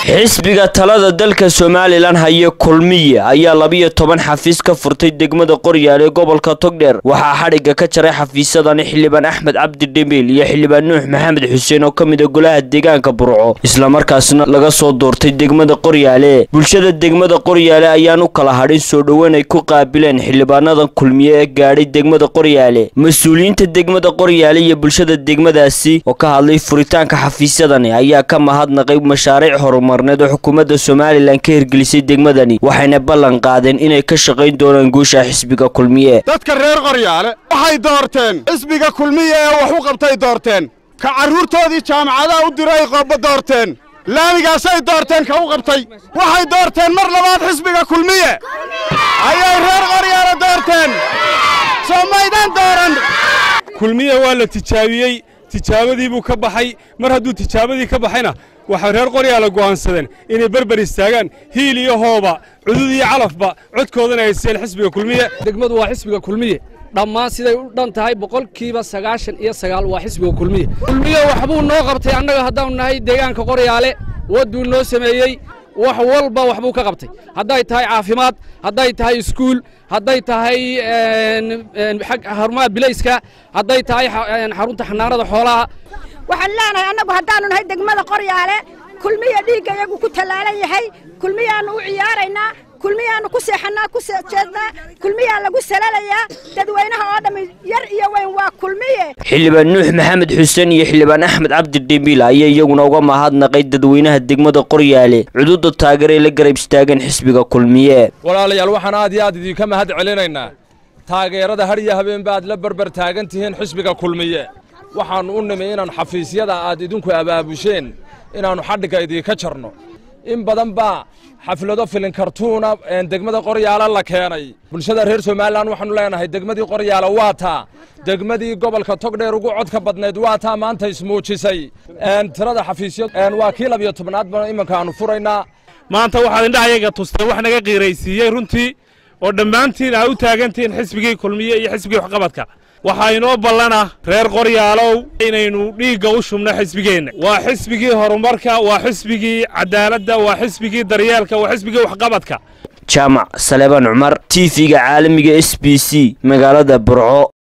xisbiga talada dalka somalilan haya kulmiye ayaa labiyo toban xafiis ka furtay degmada qoryaal ee gobolka togdheer waxaa xadhigga ka jaray xafiisadani xildhibaan axmed cabdi dhemiil iyo xildhibaan nuux maxamed xuseen oo ka mid a golaha deegaanka burco islamarkaasna laga soo doortay degmada qoryaale bulshada degmada qoryaale ayaan u kala hadhin soo dhoweyn ay ku qaabileen xildhibaanadan kulmiye ee gaadhay degmada qoryaale mas-uuliyiinta degmada qoryaale iyo bulshada degmadaasi oo ka hadlay furitaanka xafiisyadani ayaa ka mahadnaqay mashaariic horumarneed oo xukuumadda somalilan ka hirgelisay degmadani waxayna ballan qaadeen inay ka shaqayn doonaan guusha xisbiga kulmiye dadka reer qoryaale waxay doorteen xisbiga kulmiye ee wax u qabtay doorteen ka carruurtoodii jaamacadaha u diray qooba doorteen laamigaasay doorteen ka u qabtay waxay doorteen mar labaad xisbiga kulmiye ayay reer qoryaale doorteen soo maydaan dooran kulmiye waa la tijaabiyey tijaabadii buu ka baxay mar hadduu tijaabadii ka baxayna waxay reer qoryaala go'aansadeen inay berber istaagaan hiil iyo hooba cudud iyo calafba codkoodana ay siiyeen xisbiga kulmiye degmadu waa xisbiga kulmiye dhammaan siday u dhan tahay boqolkiiba sagaashan iyo sagaal waa xisbiga kulmiye kulmiye waxbuu noo qabtay annaga haddaanu nahay deegaanka qoryaale wadduu noo sameeyey wax walba waxbuu ka qabtay hadday tahay caafimaad hadday tahay iskuul hadday tahay xarumaha bilayska hadday tahay xarunta xanaanada xoolaha waxaan leenahay annagu haddaannu nahay degmada qoryaale kulmiya dhiigga iyagu ku tallaalan yahay kulmiyaannu u ciyaaraynaa kulmiyaannu ku seexannaa ku jeednaa kulmiyaa lagu salalayaa dadweynaha oo dhammi yar iyo weyn waa kulmiye xildhibaan nuux maxamed xuseen iyo xildhibaan axmed cabdi dhemiil ayaa iyaguna uga mahadnaqay dadweynaha degmada qoryaale cududa taageeray la garab istaageen xisbiga kulmiye walaalayaal waxaan aad iyo aad idinka mahad celinaynaa taageerada har iyo habeenba aad la berber taagan tihiin xisbiga kulmiye waxaannu u nimi inaan xafiisyada aad idinku abaabusheen inaannu xadhigga idinka jarno in badan baa xaflado filin kartuuna degmada qoryaala la keenay bulshada reer somalilan waxaanu leenahay degmadii qoryaala waa taa degmadii gobolka togdheer ugu codka badnayd waa taa maanta ismuujisay tirada xafiisyo waa kii labiyo tobnaad ba iminka aanu furaynaa maanta waxaad indhahayaga tustay wax naga qiiraysiiyey runtii oo dhammaantiin aa u taagantihiin xisbigii kulmiye iyo xisbigii waxqabadka waxaa inoo ballana reer qoryaalow inaynu dhiigga u shubno xisbigeenna waa xisbigii horumarka waa xisbigii cadaaladda waa xisbigii daryeelka waa xisbigii waxqabadka jaamac saleebaan cumar t v-ga caalamiga s b c magaalada burco